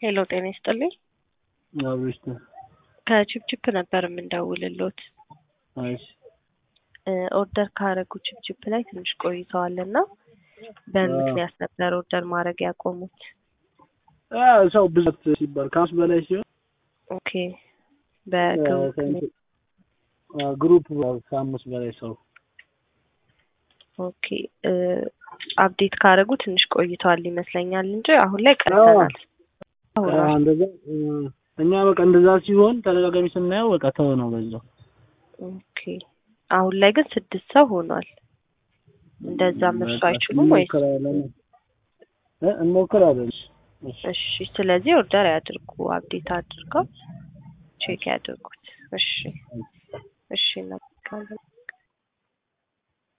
ሄሎ ጤና ይስጥልኝ። አብሽት ከችፕችፕ ነበር የምንደውልሎት። እሺ ኦርደር ካረጉ ችፕችፕ ላይ ትንሽ ቆይተዋል እና በምን ምክንያት ነበር ኦርደር ማድረግ ያቆሙት? አ ሰው ብዛት ሲባል ከአምስት በላይ ሲሆን ኦኬ በግሩፕ አ ግሩፕ ከአምስት በላይ ሰው ኦኬ አፕዴት ካረጉ ትንሽ ቆይተዋል ይመስለኛል እንጂ አሁን ላይ ቀርተናል። አሁን አ እንደዛ እኛ በቃ እንደዛ ሲሆን ተደጋጋሚ ስናየው በቃ ተው ነው በዛው። ኦኬ አሁን ላይ ግን ስድስት ሰው ሆኗል። እንደዛ እርሱ አይችሉም ወይስ? እንሞክራለን እ እንሞክራለን። እሺ እሺ ስለዚህ ኦርደር ያድርጉ፣ አፕዴት አድርገው ቼክ ያድርጉት። እሺ እሺ እናመሰግናለን።